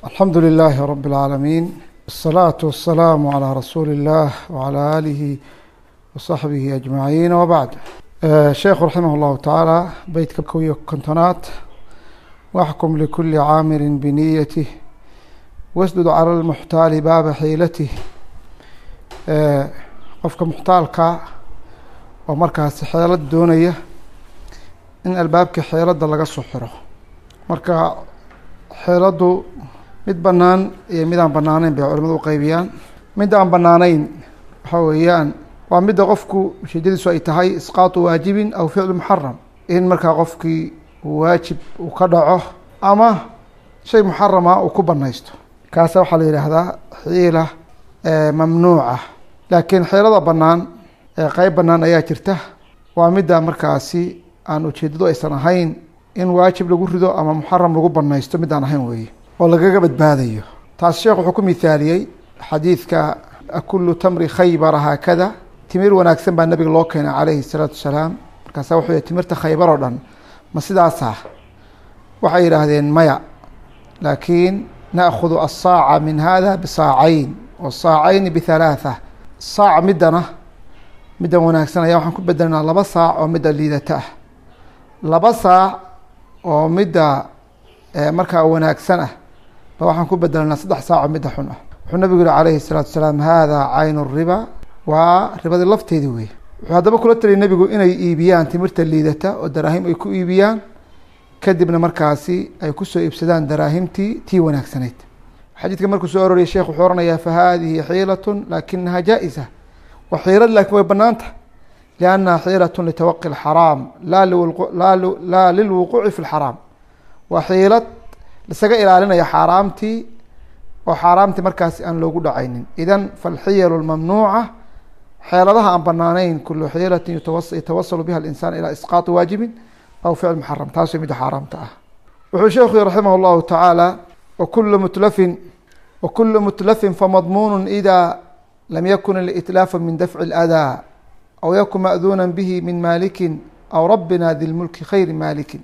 alxamdu لlh rb العaalamiin الصlaaة والsalaam عlى rasuuli الlah وعlى alihi وصaxbihi aجmaعiin wbعd sheekhu raximah اllahu taعaalى beytka kow iyo kontonaad waxkum likuli caamiri biniyatih wasdud calى اlmuxtaali baaba xiilatih qofka muxtaalka oo markaasi xeelad doonaya in albaabkii xeeladda laga soo xiro marka xeeladdu mid bannaan iyo mid aan bannaanayn bay culimadu uqeybiyaan mid aan bannaanayn waxa weeyaan waa midda qofku ujeedadiisu ay tahay isqaatu waajibin aw ficlu muxaram in markaa qofkii waajib uu ka dhaco ama shay muxarama uu ku banaysto kaasa waxaa la yidhaahdaa xiila mamnuuca laakiin xeelada bannaan qeyb bannaan ayaa jirta waa midda markaasi aan ujeedadu aysan ahayn in waajib lagu rido ama muxaram lagu banaysto mid aan ahayn weeye oo lagaga badbaadayo taas sheekh wuxuu ku mithaaliyey xadiidka akulu tamri khaybara haakada timir wanaagsan baa nabiga loo keenay calayhi salaatu wasalaam markaasa wuxuu yihi timirta khaybar oo dhan ma sidaasa waxay yidhaahdeen maya laakiin naakudu asaaca min hada bisaacayn wasaacayni bihalaatha saac middana middan wanaagsan ayaa waxaan ku bedelnaa laba saac oo midda liidata ah laba saac oo midda markaa wanaagsan ah ba waxaan ku bedelnaa saddex saac oo midda xun ah wuxuu nabigu yihi calayhi salaatu wasalaam hada caynu riba waa ribadii lafteedii wey wuxuu haddaba kula taliyay nebigu inay iibiyaan timirta liidata oo daraahim ay ku iibiyaan kadibna markaasi ay kusoo iibsadaan daraahimtii tii wanaagsanayd xadiidka markuu soo aroriyay sheekh wuxuu oranayaa fa hadihi xiilatun laakinaha jaa-isa waa xiilad laakiin way banaanta liannaha xiilatun litawaqi alxaraam laa lilwuquuci fi lxaraam waa xiilad lasaga ilaalinaya xaaraamtii oo xaaraamtii markaasi aan loogu dhacaynin idan falxiyalu lmamnuuca xeeladaha aan banaanayn kulu xiilatin yatawasalu biha alinsaan ilaa isqaati waajibin aw ficl muxaram taas way midda xaaraamta ah wuxuu sheekhu raximah llahu tacaala wakulu mutlafin wakulu mutlafin famadmuunu ida lam yakun alitlaafu min dafci اladaa aw yakun ma'duuna bihi min maalikin aw rabbina di lmulki khayri maalikin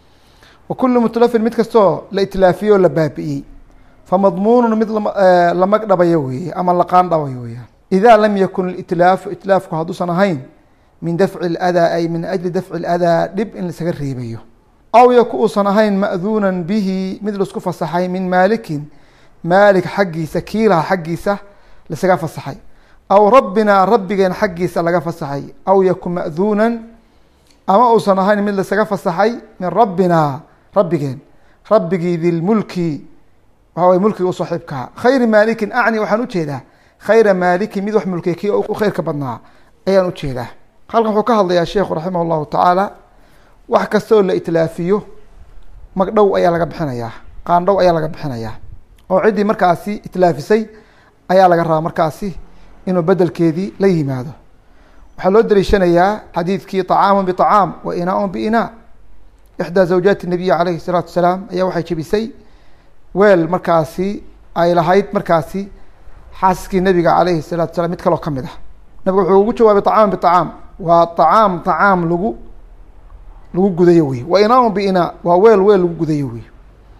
wakulu mutlafin mid kastoo la itlaafiye oo la baabi'iyey famadmuunu mid la magdhabayo weeye ama la qaandhabayo weyaan ida lam yakun itlaafu itlaafku hadduusan ahayn min dafci اladaa ay min ajli dafci اladaa dhib in laisaga reebayo aw yaku uusan ahayn ma'duunan bihi mid laisku fasaxay min maalikin maalik xaggiisa kiilaha xaggiisa laisaga fasaxay aw rabbina rabbigeen xaggiisa laga fasaxay aw yaku ma'duunan ama uusan ahayn mid laisaga fasaxay min rabbina rabbigeen rabbigii dilmulki waxa way mulkiga u saaxiibkaha khayri maalikin acni waxaan ujeedaa khayra maalikin mid wax mulkiya kii u khayrka badnaa ayaan ujeedaa halkan wuxuu ka hadlayaa sheekhu raximah llahu tacaala wax kasta oo la itlaafiyo magdhow ayaa laga bixinayaa qaandhow ayaa laga bixinayaa oo ciddii markaasi itlaafisay ayaa laga rabaa markaasi inuu bedelkeedii la yimaado waxaa loo daliishanayaa xadiidkii طacaamu biطacaam wa inaaun biinaa ixdaa zawjaati nabiyi calayhi الsalaatu wasalaam ayaa waxay jebisay weel markaasi ay lahayd markaasi xaaskiskii nabiga calayhi الsalatu wasalaam mid kaloo kamid ah nabigu wuxuu ugu jawaabay طacaam biطacaam waa طacaam طacaam lagu lagu gudayo wey wa inaaun biinaa waa weel weel lagu gudayo wey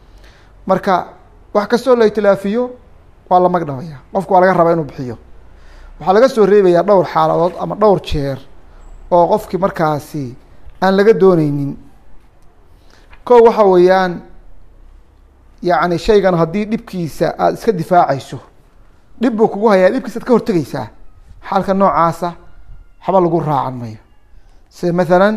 marka wax kastoo la itlaafiyo waa la magdhabaya qofku waa laga rabaa inuu bixiyo waxaa laga soo reebayaa dhowr xaaladood ama dhowr jeer oo qofkii markaasi aan laga dooneynin ko waxa weeyaan yacni shaygan haddii dhibkiisa aada iska difaacayso dhib buu kugu hayaa dhibkiisa ad ka hortegeysaa xaalka noocaasa waxba lagu raacan mayo sida mathalan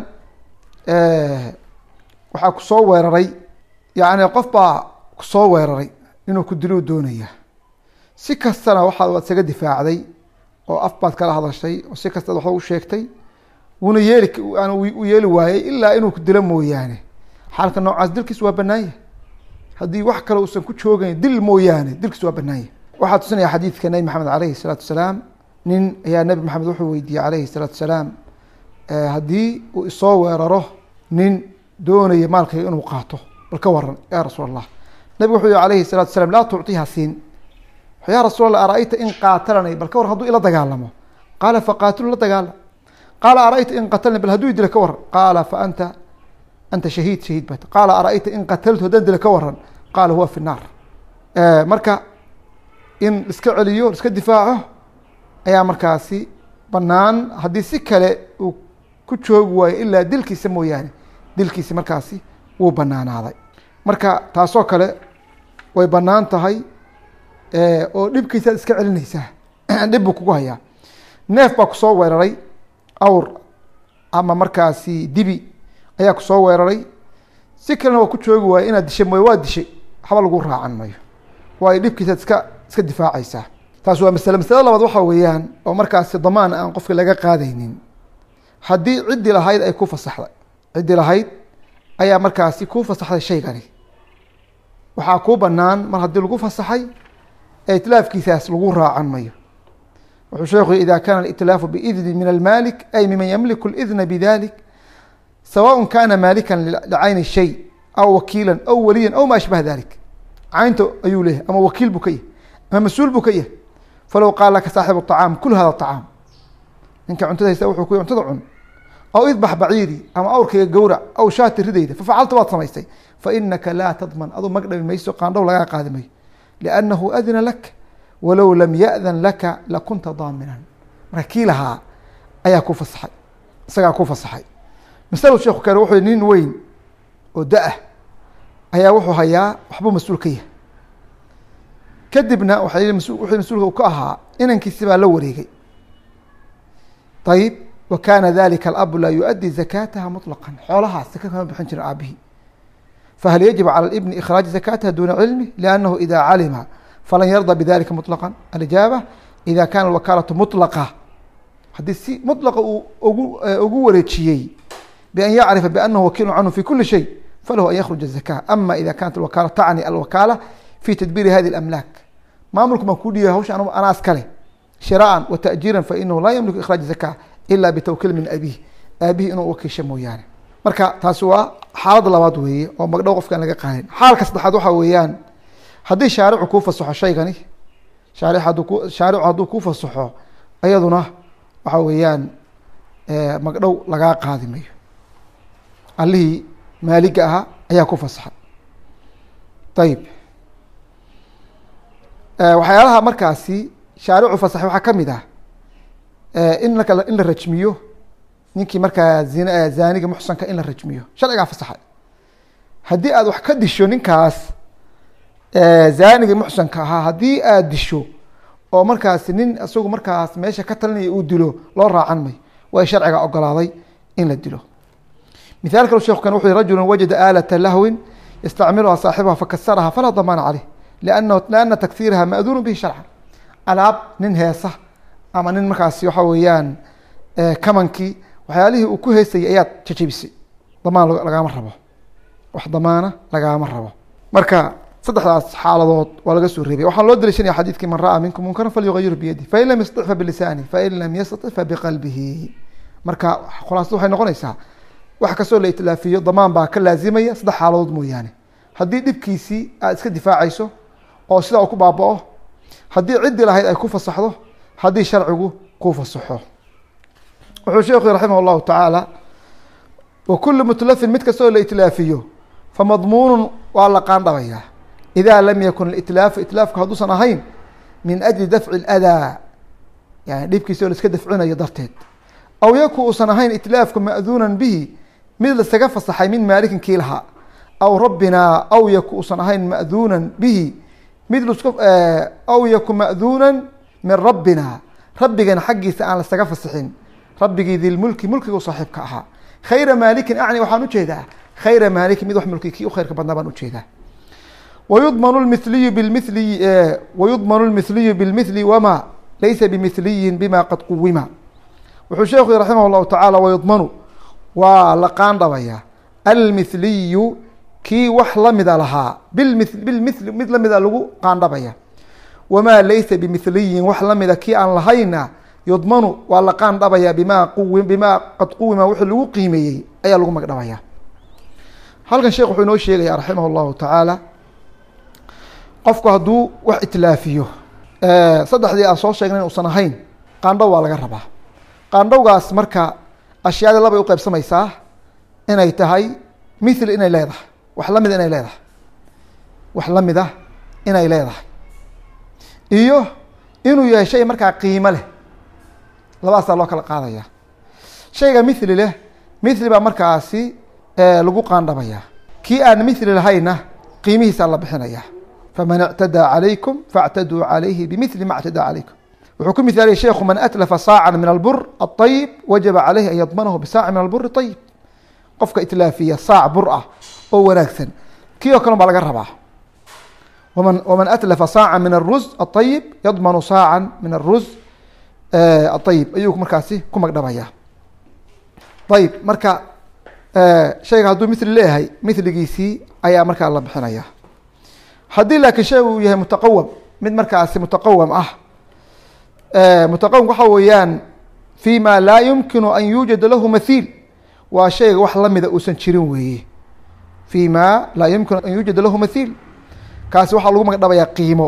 waxaa kusoo weeraray yacni qof baa kusoo weeraray inuu ku diluu doonaya si kastana waxaad waad isaga difaacday oo af baad kala hadashay oo si kastaad waxba u sheegtay wuuna yeeli aan u yeeli waayey ilaa inuu ku dilo mooyaane xaalka noocaas dilkiis waa banaanya haddii wax kale uusan ku joogeyn dil mooyaane dilkiis waa banaanya waxaa tusinaya xadiidka nebi maxamed alayhi salaatu wasalaam nin ayaa nebi maxamed wuxuu weydiiyey calayhi salaatu wasalaam haddii uu isoo weeraro nin doonaya maalkayga inuu qaato bal ka waran ya rasuul allah nabigu wuxuu yihi alayhi salatu wasalaam laa tucطiha siin ya rasuul allah ara-yta in qaatalani bal ka waran haduu ila dagaalamo qaala faqaatilu la dagaalam qaala ara-yta in qatalni bal hadduu dila ka waran qaala fa anta anta shahiid shahiid bat qaala ara-yta in qataltu haddaan dila ka waran qaala huwa fi naar marka in iska celiyo iska difaaco ayaa markaasi banaan haddii si kale uu ku joogi waayo ilaa dilkiisa mooyaane dilkiisi markaasi wuu banaanaaday marka taasoo kale way banaan tahay oo dhibkiisaad iska celinaysaa dhib buu kugu hayaa neef baa kusoo weeraray awr ama markaasi dibi ayaa kusoo weeraray si kalena waa ku joogi waayo inaad dishay mooye waa dishay waxba lagu raacan mayo waayo dhibkiisaad iska iska difaacaysaa taas waa masale masalada labaad waxaa weeyaan oo markaasi damaan aan qofka laga qaadaynin haddii ciddii lahayd ay ku fasaxday ciddii lahayd ayaa markaasi kuu fasaxday shaygani waxaa kuu banaan mar haddii lagu fasaxay ee itlaafkiisaas lagu raacan mayo wuxuu sheekhu ida kana alitlaafu biidni min almalik ay miman yamliku اlidna bidalik sawaء kana maalikan licayni shay aw wakiila aw waliya aw ma ashbaha dalik caynta ayuu leeyahy ama wakiil buu ka yahy ama mas-uul buu ka yahay falow qaal laka saaxibu طacaam kul hada طacaam ninka cuntada haysta wuxuu ku cuntada cun aw idbax baciiri ama awrkayga gowrac aw shaati ridayda fafacalta waad samaystay fainaka laa tadman aduu magdhabi mayso qaandhow lagaa qaadi mayo liannahu adina lak walow lam yaأdan laka lakunta daaminan marka kii lahaa ayaa ku fasaxay isagaa ku fasaxay masalo sheekhu kale wuxuu nin weyn oo da-ah ayaa wuxuu hayaa waxbuu mas-uul ka yahay kadibna waxa mas wixii mas-uulka u ka ahaa inankiisi baa la wareegay ayib wa kana dalika alabu laa yuؤdي zakataha muطlaqا xoolahaas saka kama bixin jirin aabihii fahal yajib calى اlibni ikhraaج zakataha duna cilmi liannahu ida calima falan yarda bidalika muطlaqا alijaaba ida kana alwakaalatu muطlaqa haddii si muطlaqa uu ugu ugu wareejiyey bian yacrifa bianahu wakiilu canhu fi kuli shay falahu an yakruja الzaka ama ida kanat alwakaala tacni alwakaala fi tadbiiri hadi اlamlaak maamulku baan ku dhiibay hawsha anaas kale shiraan wa tajiiran fainahu laa yamliku ikhraaج zaka ila bitawkiil min abih aabihi inuu wakiisha mooyaane marka taasi waa xaalada labaad weeye oo magdhow qofka aan laga qaadin xaalka saddexaad waxaa weeyaan haddii shaaricu kuu fasaxo shaygani shaari hadduu ku shaaricu hadduu kuu fasaxo iyaduna waxa weeyaan magdhow lagaa qaadi mayo allihii maaliga ahaa ayaa ku fasaxay ayib waxyaalaha markaasi shaaricu fasaxay waxaa kamid ah in laka in la rajmiyo ninkii markaa zin zaaniga muxsanka in la rajmiyo sharcigaa fasaxay haddii aad wax ka disho ninkaas zaaniga muxsanka ahaa haddii aad disho oo markaasi nin isagu markaas meesha ka talinaya uu dilo loo raacan mayo way sharciga ogolaaday in la dilo mithaal kale sheekhu kan wuxu yhi rajulu wajada aalata lahwin yastacmiluha saaxibuha fakasaraha falaa damaana caleyh liannahu liana takhiiraha ma'duunu bihi sharcan alaab nin heesa ama nin markaasi waxa weeyaan kamankii waxyaalihii uu ku heesayay ayaad jajabisay damaan lagaama rabo wax damaana lagaama rabo marka saddexdaas xaaladood waa laga soo reebay waxaan loo daliishanaya xadiidkii man ra'a minkum munkaran falyugayiru biyadi fain lam yastatic fa bilisaani fain lam yastatic fa biqalbihi marka khulaasada waxay noqonaysaa wax kastoo la itlaafiyo damaan baa ka laazimaya saddex xaaladood mooyaane haddii dhibkiisii aad iska difaacayso oo sidaa uu ku baaba-o haddii ciddii lahayd ay ku fasaxdo haddii sharcigu ku fasaxo wuxuu sheekhu raximah اllahu tacaala wa kulu mutlafin mid kastoo la itlaafiyo famadmuunu waa la qaandhabayaa ida lam yakun itlaafu itlaafku hadduusan ahayn min ajli dafci اladaa yani dhibkiisi oo la iska dafcinayo darteed aw yaku uusan ahayn itlaafku ma'duunan bihi mid lasaga fasaxay min maalikin kii lahaa aw rabbinaa aw yaku uusan ahayn ma'duunan bihi mid lsk aw yaku ma'duunan min rabbina rabbigana xaggiisa aan lasaga fasixin rabbigii dilmulki mulkiga u saaxiibka ahaa khayra maalikin acni waxaan ujeedaa khayra maalikin mid wax mulki kii u khayrka badnaa baan ujeedaa wayudmanu lmithliyu bimithliyi wayudmanu lmithliyu bilmithli wama laysa bimithliyin bima qad quwima wuxuu sheekhu raximah llahu tacaala wayudmanu waa la qaandhabayaa almithliyu kii wax lamida lahaa bimi bilmithli mid lamida lagu qaandhabaya wamaa laysa bimithliyin wax lamida kii aan lahayna yudmanu waa la qaandhabayaa bima quwi bimaa qad quwima wixii lagu qiimeeyey ayaa lagu magdhabaya halkan sheekh wuxuu inoo sheegaya raximah llahu tacaala qofku hadduu wax itlaafiyo saddexdii aan soo sheegnay inuusan ahayn qaandhow waa laga rabaa qaandhowgaas marka ashyaadii labay uqeybsamaysaa inay tahay mithli inay leedahay wax lamida inay leedahay wax lamid ah inay leedahay iyo inuu yahay shay markaa qiimo leh labadaasaa loo kala qaadaya shayga mithli leh mithli baa markaasi lagu qaandhabaya kii aan mithli lahayna qiimihiisaa la bixinaya faman اctadaa calaykum faاctaduu calayhi bimithli ma اctadaa calaykum wuxuu ku mithaaliyay sheikhu man atlafa saacan min albur aطayib wajaba calayhi an yadmanahu bisaaci min alburi طayib qofka itlaafiya saac bur ah oo wanaagsan kii oo kale baa laga rabaa wman wman atlafa saaca min aruz aطayib yadmanu saaca min aruz aطayib ayuu markaasi ku magdhabaya ayib marka shayga hadduu mithli leeyahay mithligiisii ayaa markaa la bixinaya haddii laakiin shay uu yahay mutaqawam mid markaasi mutaqawam ah mutaqawam waxa weeyaan fi ma laa yumkinu an yuujada lahu mathiil waa shayga wax lamida uusan jirin weeye fi ma laa yumkinu an yuujada lahu mathiil kaasi waxaa lagu magdhabayaa qiimo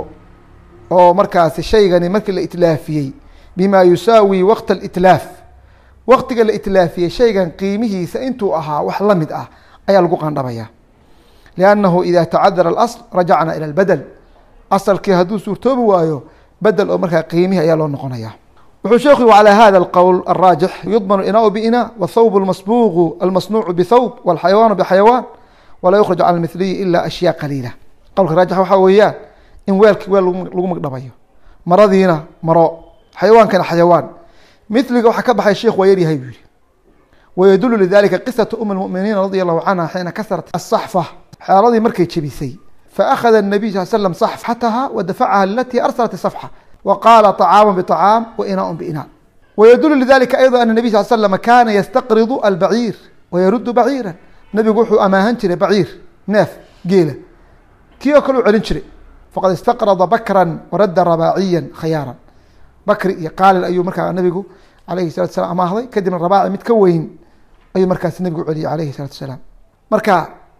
oo markaasi shaygani markii la itlaafiyey bima yusaawi waqta alitlaaf waqtiga la itlaafiyey shaygan qiimihiisa intuu ahaa wax la mid ah ayaa lagu qandhabaya liannahu ida tacadara alasl rajacna ila albedel asalkii hadduu suurtoobi waayo bedel oo markaa qiimihi ayaa loo noqonaya wuxuu sheekhu calى hada اlqowl الraajix yudmanu inaau bina wthawb اlmasbuuqu almasnuucu bthawb wاlxayawaanu bxayawaan walaa yukhraj can mithliyi ila ashyaa qaliila qowlka raajix waxaa weeyaan in weelkii weel lagu magdhabayo maradiina maro xayawaankana xayawaan miliga waxaa ka baxay sheikh waa yaryahay buu yihi wayadulu lidalika qisatu um اlmuminiina radi allahu canha xiina kasarat asaxfa xeeladii markay jebisay faأkhada الnabiy sal slm صaxfataha wadafacaha alati arsalat الصفxa wqaala طcaam bطcaam wainaa binaa wydul lidalika ayضا an النabiy sal slm kana ystaqridu albaciir wayarudu baciira nabigu wuxuu amaahan jiray baciir neef geela kii oo kale u celin jiray faqad istaqrada bakra waradda rabaaciya khayaaran bakri iyo qaalil ayuu markaa nabigu alayhi salatu salam amaahday kadibna rabaaci mid ka weyn ayuu markaas nabigu celiyay alayhi salatu salaam marka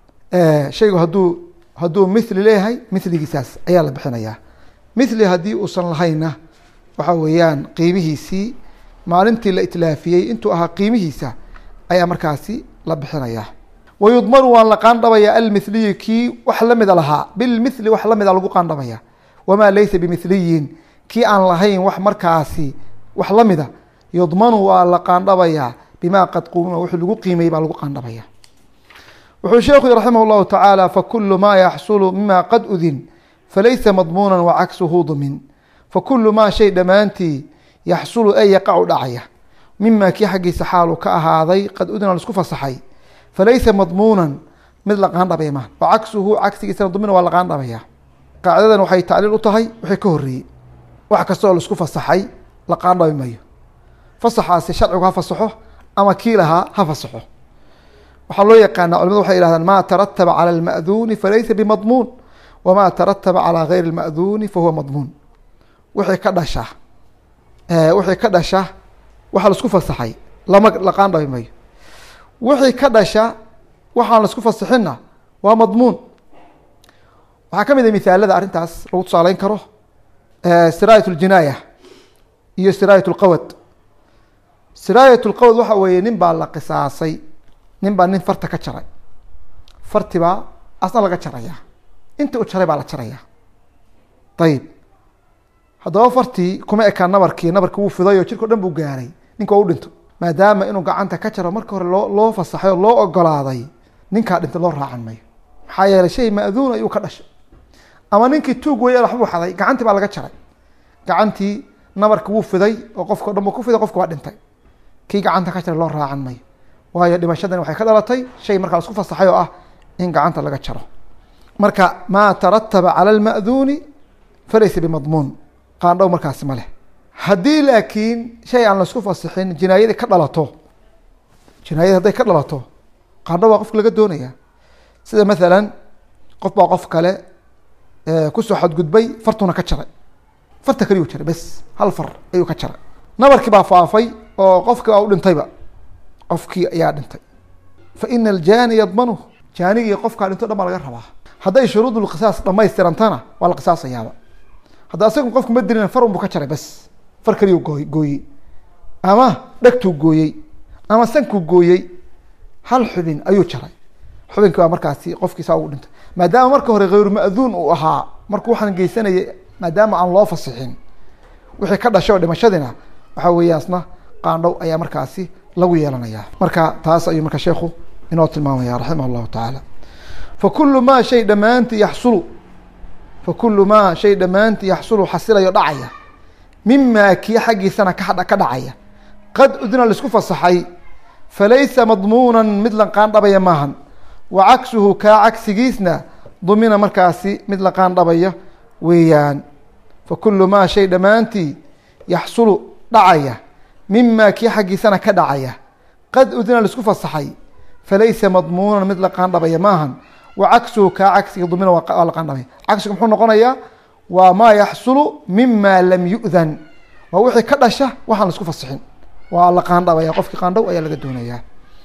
shaygu hadduu hadduu mithli leeyahay mithligiisaas ayaa la bixinayaa mithli haddii uusan lahayna waxa weeyaan qiimihiisii maalintii la itlaafiyey intuu ahaa qiimihiisa ayaa markaasi la bixinayaa wayudmanu waan la qaandhabaya almithliyi kii wax lamida lahaa bilmithli wax lamida lagu qaandhabaya wamaa laysa bimithliyin kii aan lahayn wax markaasi wax lamida yudmanu waa la qaandhabayaa bima qad quma wixii lagu qiimeyey baa lagu qaandhabaya wuxuu sheekhu yhi raximah llahu tacaala fakulu ma yaxsulu mima qad udin falaysa madmuuna wacaksuhu dumin fakulu maa shay dhammaantii yaxsulu ee yaqacu dhacaya mima kii xaggiisa xaalu ka ahaaday qad udina laisku fasaxay falaysa madmuunan mid la qaandhabaya maha wacaksuhu cagsigiisana dumina waa la qaandhabaya qaacidadan waxay tacliil u tahay wixii ka horreeyey wax kastoo laisku fasaxay la qaandhabi mayo fasaxaasi sharcigu ha fasaxo ama kii lahaa ha fasaxo waxaa loo yaqaana culimadu waxay yihahdaan ma tarataba calى اlma'duuni falaysa bimadmuun wma tarataba calى gayri اlma'duuni fahuwa madmuun wixii ka dhasha wixii ka dhasha waxaa laisku fasaxay lama la qaandhabi mayo wixii ka dhasha waxaan laisku fasaxinna waa madmuun waxaa ka mid a misaalada arrintaas lagu tusaaleyn karo siraayat اljinaaya iyo siraayat اlqawad siraayat اlqawad waxa weeye nin baa la qisaasay nin baa nin farta ka jaray farti baa asna laga jaraya intii u jaray baa la jaraya ayib haddaba fartii kuma ekaan nabarkii nabarki wuu fiday oo jirka o dhan buu gaaray ninka waa u dhinto maadaama inuu gacanta ka jaro marka hore loo loo fasaxay oo loo ogolaaday ninkaa dhintay loo raacan mayo maxaa yeeley shay ma'duun ayuu ka dhashay ama ninkii tuug weeye waxbuu xaday gacantii baa laga jaray gacantii nabarki wuu fiday oo qofka o dhan buu ku fiday qofka waa dhintay kii gacanta ka jaray loo raacan mayo waayo dhimashadani waxay ka dhalatay shay markaa lasku fasaxay oo ah in gacanta laga jaro marka maa tarataba calى اlma'duuni falaysa bimadmuun qaandhow markaasi ma leh haddii laakiin shay aan laisku fasixin jinaayadii ka dhalato jinaayadii hadday ka dhalato qaandhow baa qofka laga doonaya sida mathalan qof baa qof kale kusoo xadgudbay fartuna ka jaray farta kaliyuu jaray bes hal far ayuu ka jaray nabarkii baa faafay oo qofkii baa u dhintayba qofkii ayaa dhintay fa ina aljaani yadmanuh jaanigii qofkaa dhinto dhan baa laga rabaa hadday shuruud lqisaas dhamaystirantana waa la qisaasayaaba hadda asagu qofku ma dilin far un buu ka jaray bes far kaliyu gooy gooyey ama dhegtuu gooyey ama sankuu gooyey hal xubin ayuu jaray xubinkii baa markaasi qofkiisaa ugu dhintay maadaama marka hore hayru ma'duun uu ahaa markuu waxaan geysanayay maadaama aan loo fasixin wixii ka dhashay oo dhimashadiina waxa weeyaasna qaandhow ayaa markaasi lagu yeelanayaa marka taas ayuu marka sheekhu inoo tilmaamaya raximah llahu tacaala fakulu maa shay dhammaantii yaxsulu fakulu maa shay dhammaantii yaxsulu xasilayo dhacaya mimaa kii xaggiisana ka ka dhacaya qad udina laisku fasaxay falaysa madmuunan mid la qaandhabaya maahan wa cagsuhu kaa cagsigiisna dumina markaasi mid la qaandhabaya weeyaan fakulu maa shay dhammaantii yaxsulu dhacaya mimaa kii xaggiisana ka dhacaya qad udina laisku fasaxay falaysa madmuunan mid la qaandhabaya maahan wa cagsuhu kaa cagsiga dumina waa la qaandhabaya cagsigu muxuu noqonayaa waa maa yaxsulu mima lam yu'dan waa wixii ka dhasha waxaan laisku fasixin waa la qaandhabaya qofkii qaandhow ayaa laga doonayaa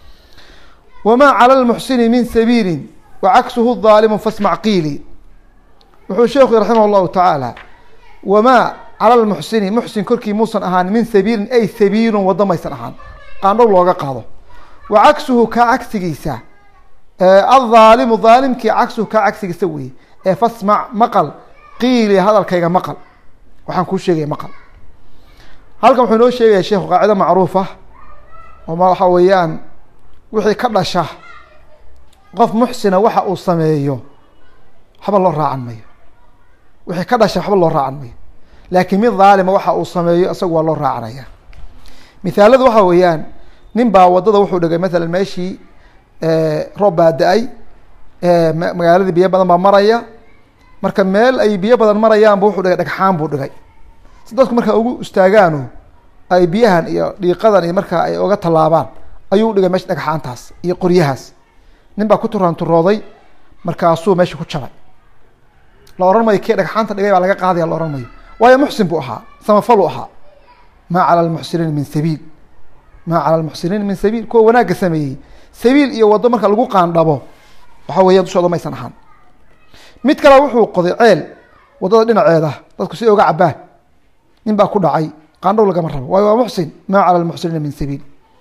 wamaa cala lmuxsini min sabiilin wa cagsuhu daalimu fasmac qiili wuxuu sheekhu raximah llahu tacaala wamaa cala lmuxsini muxsin korkii muusan ahaan min sabiilin ay sabiilun waddo maysan ahaan qaandhow looga qaado wa cagsuhu kaa cagsigiisa adhaalimu dhaalimkii cagsuhu kaa cagsigiisa weye ee fasmac maqal qiili hadalkayga maqal waxaan kuu sheegaya maqal halkan wuxuu inoo sheegaya sheekhu qaacido macruuf ah oo ma waxa weeyaan wixii ka dhasha qof muxsina waxa uu sameeyo waxba loo raacan mayo wixii ka dhasha waxba loo raacan mayo laakiin mid dhaalima waxa uu sameeyo isagu waa loo raacanaya mithaaladu waxa weeyaan nin baa waddada wuxuu dhigay mathalan meeshii roob baa da-ay magaaladii biyo badan baa maraya marka meel ay biyo badan marayaanba wuxuu dhigay dhagxaan buu dhigay si dadku markaa ugu istaagaano ay biyahan iyo dhiiqadan iyo markaa ay oga tallaabaan ayuu dhigay meesha dhagxaantaas iyo qoryahaas nin baa ku turaanturooday markaasuu meesha ku jabay la ohan mayo kii dhagxaanta dhigay baa laga qaadaya la ohan mayo waayo muxsin buu ahaa samafalu ahaa maa cala lmuxsiniina min sabiil maa cala lmuxsiniina min sabiil kuwa wanaagga sameeyey sabiil iyo waddo marka lagu qaandhabo waxa weeya dushooda maysan ahaan mid kale wuxuu qoday ceel waddada dhinaceeda dadku si oga cabaan nin baa ku dhacay qaandhow lagama rabo waayo waa muxsin maa cala lmuxsiniina min sabiil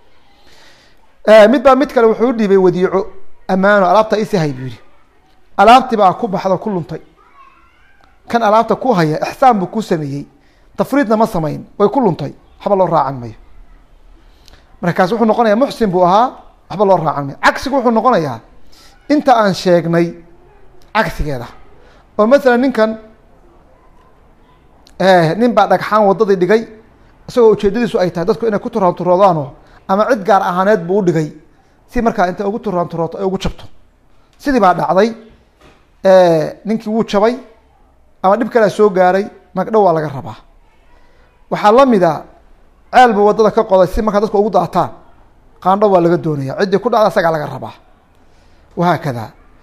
mid baa mid kale wuxuu udhiibay wadiico ammaano alaabta isi hay buu yihi alaabtii baa ku baxda ku luntay kan alaabta ku haya ixsaan buu ku sameeyey tafriidna ma samayn way ku luntay waxba loo raacan mayo markaas wuxuu noqonayaa muxsin buu ahaa waxba loo raacan mayo cagsigu wuxuu noqonayaa inta aan sheegnay cagsigeeda oo masalan ninkan nin baa dhagxaan waddadii dhigay isagoo ujeedadiisu ay tahay dadku inay ku turaanturoodaanoo ama cid gaar ahaaneed buu u dhigay si markaa intay ugu turaanturooto ay ugu jabto sidii baa dhacday ninkii wuu jabay ama dhib kalea soo gaaray magdhow waa laga rabaa waxaa lamid a ceel buu waddada ka qoday si markaa dadku ugu daataan qaandho waa laga doonaya ciddii ku dhacda isagaa laga rabaa wahaakada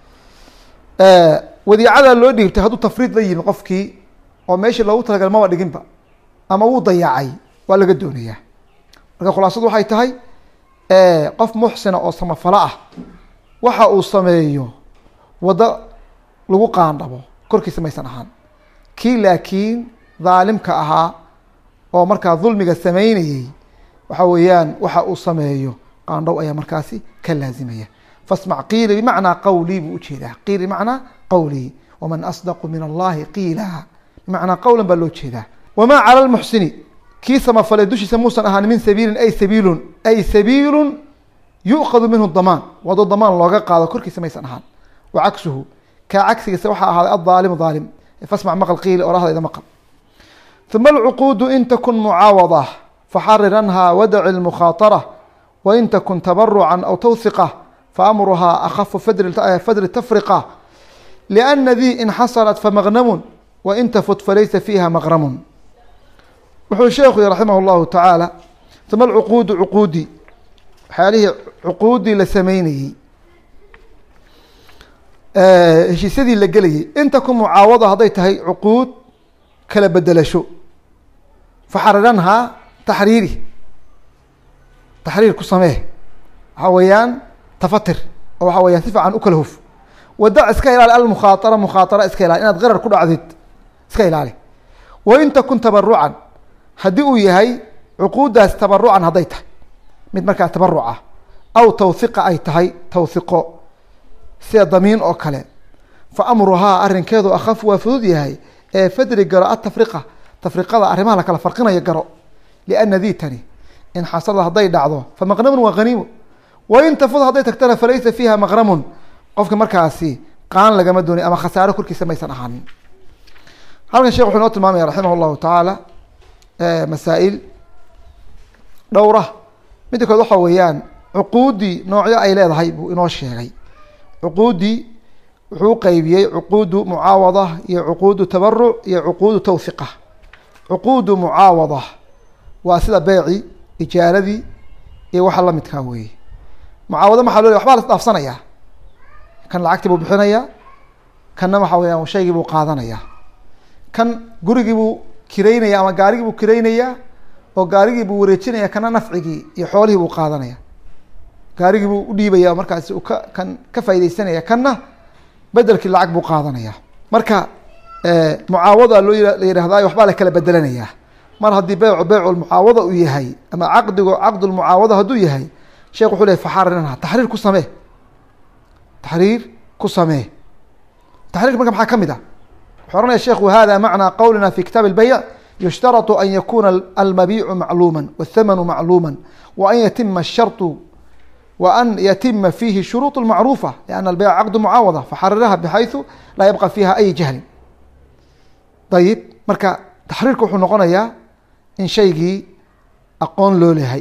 wadiicadaa loo dhiibtay hadduu tafriid la yimi qofkii oo meeshii loogu talagalay maba dhiginba ama wuu dayaacay waa laga doonayaa marka khulaasadu waxay tahay qof muxsina oo samafalo ah waxa uu sameeyo waddo lagu qaandhabo korkiisa maysan ahaan kii laakiin dhaalimka ahaa oo markaa dulmiga sameynayey waxa weeyaan waxa uu sameeyo qaandhow ayaa markaasi ka laazimaya fasmac qiili bimacnaa qawlii buu ujeedaa qiil bimacnaa qawlii waman asdaqu min allahi qiila bimacnaa qawlan baa loo jeedaa wamaa cala lmuxsini kii samafalay dushiisa muusan ahaan min sabiilin ay sabiilun ay sabiilun yu'khadu minhu damaan wado damaan looga qaado korkiisa maysan ahaan wa cagsuhu kaa cagsigiisa waxaa ahaaday addaalimu daalim fasmac maqal qiili orahdayda maqal ثuma alcuquudu in takun mucaawada faxariranha wadaci lmukhaatara wain takun tabaruca aw tawhiqa faamruhaa akhafu fadri tafriqa liأna dii inxasarat famagnamun wain tafut falaysa fiiha maqramun wuxuu sheekhu yihi raximah اllahu tacaala uma alcuquudu cuquudi waxyaalihii cuquudii la sameynayey heshiisyadii la gelayay in takun mucaawada hadday tahay cuquud kala bedelasho faxariranhaa taxriiri taxriir ku samee waxaa weeyaan tafatir oo waxaa weyaan si fiican u kala huf wadac iska ilaali almukhaatara mukhaatara iska ilaali inaad qarar ku dhacdid iska ilaali wain takun tabarucan haddii uu yahay cuquuddaas tabarucan hadday tahay mid markaa tabaruc ah aw tawhiqa ay tahay tawhiqo sida damiin oo kale fa amruhaa arrinkeedu akhafu waa fudud yahay ee fadri garo atafriqa tafriqada arrimaha lakala farqinayo garo liana diitani in xasada hadday dhacdo fa maqnamun waa haniimo wain tafud hadday tagtana falaysa fiiha maqramun qofka markaasi qaan lagama doonay ama khasaaro korkiisa maysan ahaanin halkan shekh wuxuu inoo tilmaamaya raximah llahu tacaala masaa-il dhowra midda kood waxa weeyaan cuquudii noocyo ay leedahay buu inoo sheegay cuquudii wuxuu uqeybiyey cuquudu mucaawada iyo cuquudu tabaruc iyo cuquudu tawhiqa cuquudu mucaawada waa sida beeci ijaaradii iyo waxa lamidkaa weeye mucaawado maxaa loo waxbaa la isdhaafsanayaa kan lacagtii buu bixinayaa kanna waxa weyaan shaygii buu qaadanayaa kan gurigii buu kiraynaya ama gaarigii buu kiraynayaa oo gaarigii buu wareejinaya kana nafcigii iyo xoolihii buu qaadanaya gaarigii buu udhiibaya markaasi uu ka kan ka faa'idaysanaya kanna bedelkii lacag buu qaadanaya marka mucaawada loo la yihahdayo waxbaa la kala bedelanayaa mar haddii beycu beycu mucaawada uu yahay ama caqdigu caqdulmucaawada hadduu yahay sheekh wuxuu ley faxarinha taxriir ku samee taxriir ku samee taxriirka marka maxaa ka mid ah wuxuu ohanaya sheekhu hada macnaa qowlina fi kitaab اlbeyc yushtarط an yakuna almabiicu macluuma wاthamanu macluuma wa an yatima الsharطu wa an yatima fihi shuruuط macruufa لأn albeyc caqd mucaawada faxariraha bxayثu laa yabqa fiha ay jahlin ayib marka taxriirka wuxuu noqonayaa in shaygii aqoon loo lehay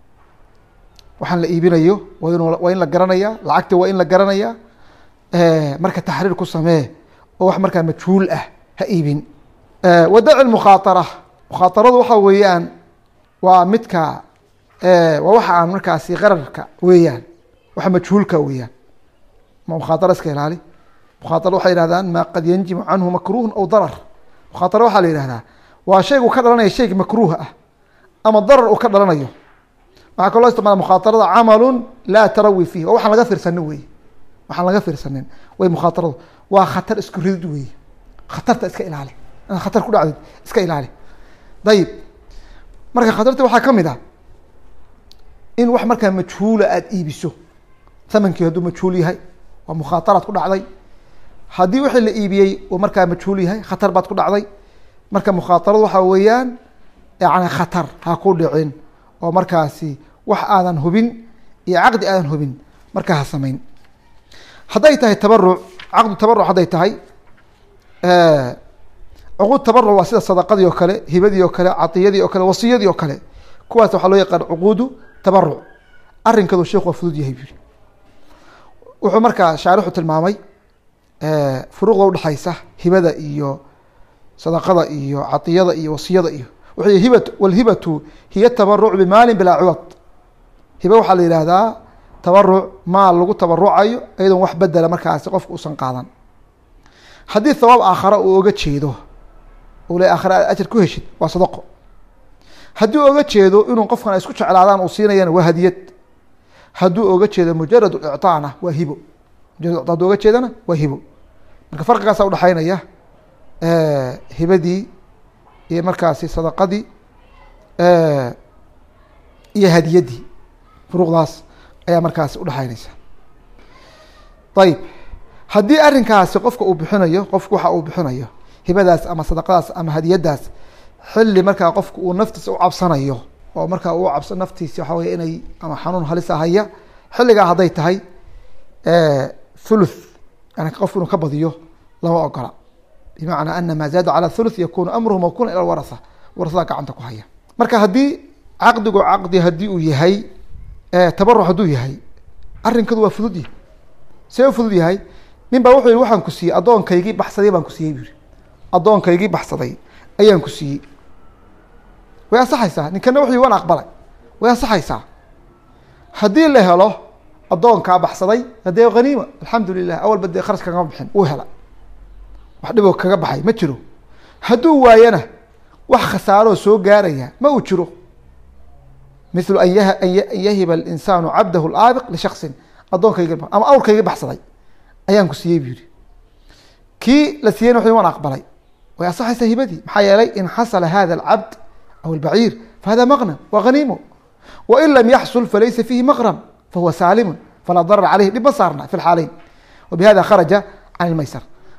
waxaan la iibinayo wa in waa in la garanaya lacagti waa in la garanaya marka taxriir ku samee oo wax markaa majhuul ah ha iibin wadaci mukhaaara mukhaaaradu waxa weeyaan waa midka waa waxa aan markaasi qararka weeyaan waxa majhuulka weeyaan ma mukhaatara iska ilaali mukhaatara waxay yihahdaan maa qad yanjimu canhu makruhun aw darar mukhaatara waxaa la yihahdaa waa shaygu ka dhalanaya shayga makruuha ah ama darar uu ka dhalanayo waxaa kaloo isticmaala mukhaatarada camalu laa tarawi fiih oo waxaan laga fiirsanin wey waxaan laga fiirsanin way mukhaataradu waa khatar isku ridid wey khatarta iska ilaali inaad khatar ku dhacdid iska ilaali dayib marka khatarta waxaa ka mid ah in wax markaa majhuula aada iibiso thamankii hadduu majhuul yahay waa mukhaataraad ku dhacday haddii wixii la iibiyey uu markaa majhuul yahay khatar baad ku dhacday marka mukhaataradu waxaa weeyaan yani khatar ha ku dhicin oo markaasi wax aadan hubin iyo caqdi aadan hubin markaa ha samayn hadday tahay tabaruc caqdu tabaruc hadday tahay cuquud tabaruc waa sida sadaqadii oo kale hibadii oo kale cadiyadii oo kale wasiyadii oo kale kuwaas waxaa loo yaqaan cuquudu tabaruc arinkadu sheekhu waa fudud yahay buri wuxuu markaa shaarixu tilmaamay furuuqda udhexaysa hibada iyo sadaqada iyo cadiyada iyo wasiyada iyo wuxuu hiba walhibatu hiya tabaruc bimaalin bilaa ciwad hiba waxaa la yihahdaa tabaruc maal lagu tabarucayo iyadoon wax bedela markaasi qofka uusan qaadan haddii thawaab aakhara uu oga jeedo u le aakhare aad ajar ku heshid waa sadaqo haddii oga jeedo inuu qofkan ay isku jeclaadaan uu siinayana waa hadiyad hadduu oga jeedo mujarad icطaana waa hibo mujarad hadduu oga jeedana waa hibo marka farqigaasa udhexaynaya hibadii iyo markaasi sadaqadii iyo hadiyadii furuuqdaas ayaa markaasi udhexaynaysa ayib haddii arrinkaasi qofka uu bixinayo qofku waxa uu bixinayo hibadaas ama sadaqadaas ama hadiyadaas xilli markaa qofku uu naftiisa u cabsanayo oo markaa uu cabso naftiisi waxa wey inay ama xanuun halisa haya xilligaa hadday tahay thuluth yani qofku inuu ka badiyo lama ogola bimacnaa ana maa zaada calى thuluth yakunu amruhu mawkuna ila waratha warasada gacanta ku haya marka haddii caqdigu caqdi haddii uu yahay tabaruc hadduu yahay arrinkadu waa fudud yahy see u fudud yahay nin baa wuxuu yihi waxaan ku siiyey addoonkaygii baxsaday baan ku siiyey bu yihi addoonkaygii baxsaday ayaan ku siiyey way ansaxaysaa ninkana wuxuu yihi waan aqbalay way ansaxaysaa haddii la helo addoonkaa baxsaday hadee haniima alxamdu lilah awalba dee kharash kagama bixin uu hela wax dhiboo kaga baxay ma jiro hadduu waayana wax khasaaroo soo gaaraya ma uu jiro mithlu an ya an yahiba alinsaanu cabdahu laabiq lishaksin addoonkaygi ama awrkaygii baxsaday ayaan ku siiyey bu yihi kii la siiyeyna wuxu waan aqbalay way ansaxaysaa hibadii maxaa yeelay in xasala hada alcabd aw albaciir fahada maqnam wa haniimo wain lam yaxsul falaysa fiihi maqram fahuwa saalimun falaa darar caleyhi dhib ma saarna fi lxaaleyn wabihada kharaja can ilmaysar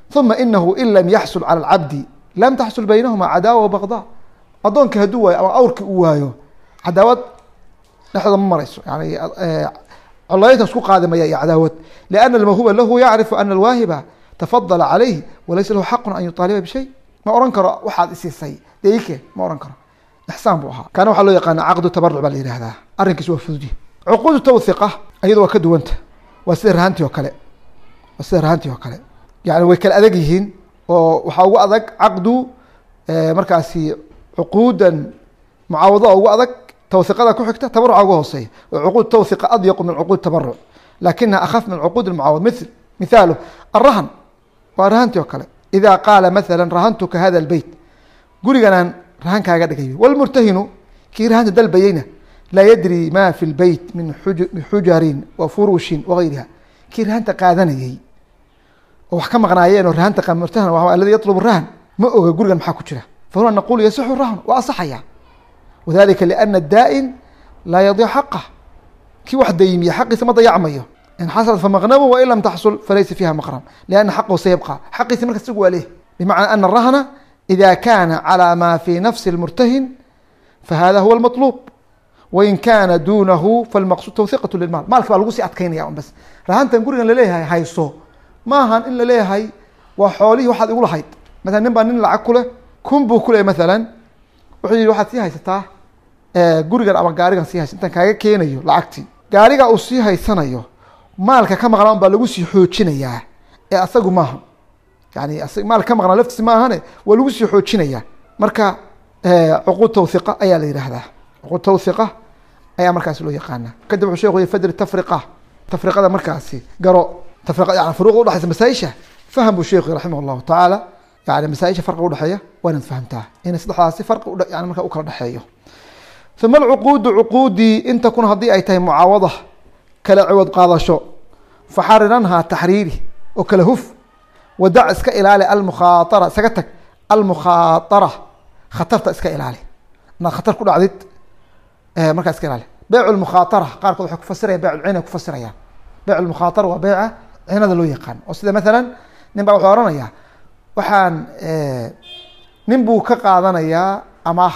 uma inahu in lam yaxsul cala alcabdi lam taxsul baynahuma cadaawa wa bagdaa addoonka hadduu waayo ama awrki uu waayo cadaawad dhexdooda ma marayso yani colaynta isku qaadi maya iyo cadaawad liana almawhuba lahu yacrifu ana alwaahiba tafadala calayh walaysa lahu xaqun an yuطaaliba bishay ma ohan karo waxaad isiisay dee ike ma ohan karo ixsaan buu ahaa kaana waxaa loo yaqaana caqdu tabaruc baa la yihahdaa arrinkiis waa fududi cuquudu tawhiqa iyado waa ka duwanta waa sida rahantii oo kale waa sida rahantii oo kale yani way kala adag yihiin oo waxaa ugu adag caqdu markaasi cuquudan mucaawado ugu adag twhiqada ku xigta tabaruca ugu hooseeya cuquud tawhiqa adyaqu min cuquud tabaruc lakinaha akhaf min cuquud mucaawad mil mithaalu arahan waa rahantii oo kale ida qaala maala rahantuka hada lbeyt guriganaan rahan kaaga dhigayo wlmurtahinu kii rahanta dalbayeyna laa yadri ma fi lbeyt min xujarin wa furushin wagayriha kii rahanta qaadanayey oo wax ka maqnaayeen oo rahanta murtahan aladi yatlubu rahan ma oga gurigan maxaa ku jira fahuna naqulu yasixu rahn waa asaxaya wdalika lana daa'in laa yadic xaqah kii wax daymiya xaqiisa ma dayacmayo in xasalat famaqnamu wain lam taxsul falaysa fiiha maqram liana xaqahu sayabqa xaqiisi markas isagu waa leh bimacnaa ana rahna ida kana calى ma fi nafsi اlmurtahin fahada huwa اlmaطlub wain kana dunahu falmaqsud tawhiqat lilmaal maalka baa lagu sii adkaynaya un bas rahantan gurigan laleeyahay hayso maahan in laleeyahay waa xoolihii waxaad igu lahayd maala nin baa nin lacag kuleh kun buu kuley maalan wuxuu yihi waxaad sii haysataa gurigan ama gaarigan sii haysa intaan kaaga keenayo lacagtii gaariga uu sii haysanayo maalka ka maqnaa un baa lagu sii xoojinayaa ee asagu maaha yani maalka ka maqnaa laftiisa ma ahane waa lagu sii xoojinayaa marka cuquud tawhiqa ayaa la yihahdaa cuquud tawhiqa ayaa markaasi loo yaqaana kadib wuxuu sheekhu fadri tafriqa tafriqada markaasi garo tafriqa yani furuuqa udhexaysa masaaisha faham buu sheekhu raximah llahu tacaala yani masaaisha farqiga udhexeeya waa inaad fahamtaa in saddexdaasi farqi yani marka u kala dhexeeyo uma alcuquudu cuquudii in takun haddii ay tahay mucaawada kala ciwad qaadasho faxariranhaa taxriiri oo kala huf wadac iska ilaali almukhaatara isaga tag almukhaatara khatarta iska ilaali inaad khatar ku dhacdid markaa iska ilaali beyc lmukhaatara qaarkood waxay kufasiraya beyc lcina kufasirayaan beyc lmukhaatara waa beyca cinada loo yaqaan oo sida maalan nin baa wuxuu ohanayaa waxaan nin buu ka qaadanayaa amaah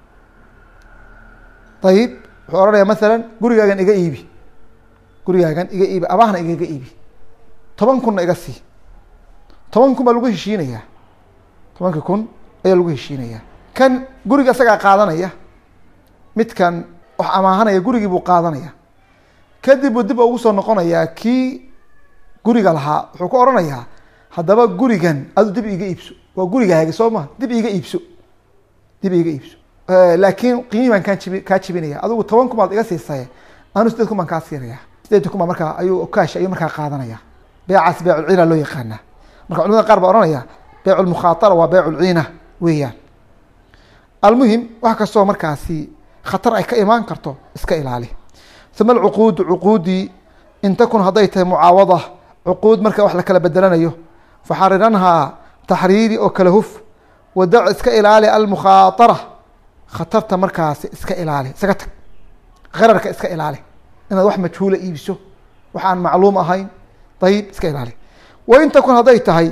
ayib wuxuu ohanaya masalan gurigaagan iga iibi gurigaagan iga iibi amaahna igaga iibi toban kunna iga sii toban kun baa lagu heshiinayaa tobankii kun ayaa lagu heshiinayaa kan guriga isagaa qaadanaya midkan wax amaahanaya gurigii buu qaadanaya kadib buu dib ugu soo noqonayaa kii guriga lahaa wuxuu ku ohanayaa haddaba gurigan adu dib iga iibso waa gurigaaga soo ma dib iga iibso dib iga iibso laakiin qiimii baan kaa jibi kaa jibinaya adigu toban kun baad iga siisaye anu sideed kun baan kaa siinaya sideed kun baa markaa ayuu kaash ayuu markaa qaadanaya beecaas beeculciina loo yaqaana marka culimada qaar baa ohanaya beyc lmukhaatara waa beyc lciina weeyaan almuhim wax kastoo markaasi khatar ay ka imaan karto iska ilaali uma alcuquudu cuquudii in takun hadday tahay mucaawada cuquud marka wax la kala bedelanayo faxariranhaa taxriiri oo kala huf wadac iska ilaali almukhaatara khatarta markaasi iska ilaali isaga tag qararka iska ilaali inaad wax majhuula iibiso wax aan macluum ahayn ayib iska ilaali wain takun hadday tahay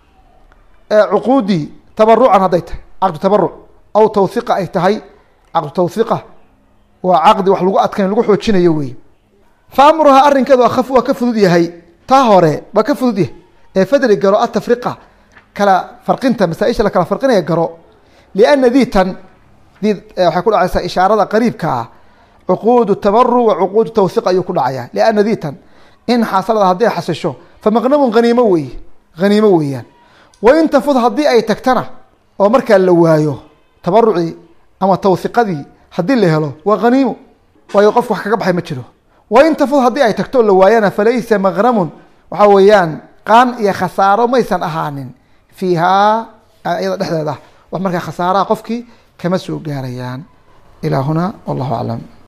cuquudii tabarucan hadday tahay caqdu tabaruc aw tawhiqa ay tahay caqdu tawhiqa waa caqdi wax lagu adkayn lagu xoojinayo wey fa amruhaa arrinkeedu akaf waa ka fudud yahay taa hore waa ka fudud yahay ee fadri garo atafriqa kala farqinta masaaisha la kala farqinaya garo liana diitan dii waxay ku dhacaysaa ishaarada qariibka ah cuquudu tabaruc wa cuquudu tawhiq ayuu ku dhacaya liana diitan in xasalada haddii ay xasisho fa maqnamun haniimo weeye haniimo weeyaan wain tafud haddii ay tagtana oo markaa la waayo tabarucii ama tawhiqadii haddii la helo waa haniimo waayo qof wax kaga baxay ma jiro wain tafud haddii ay tagto oo la waayana falaysa maqnamun waxaa weeyaan qaan iyo khasaaro maysan ahaanin fiihaa iyada dhexdeeda wax markaa khasaaraha qofkii kama soo gaarayaan ilaa huna wallahu aclam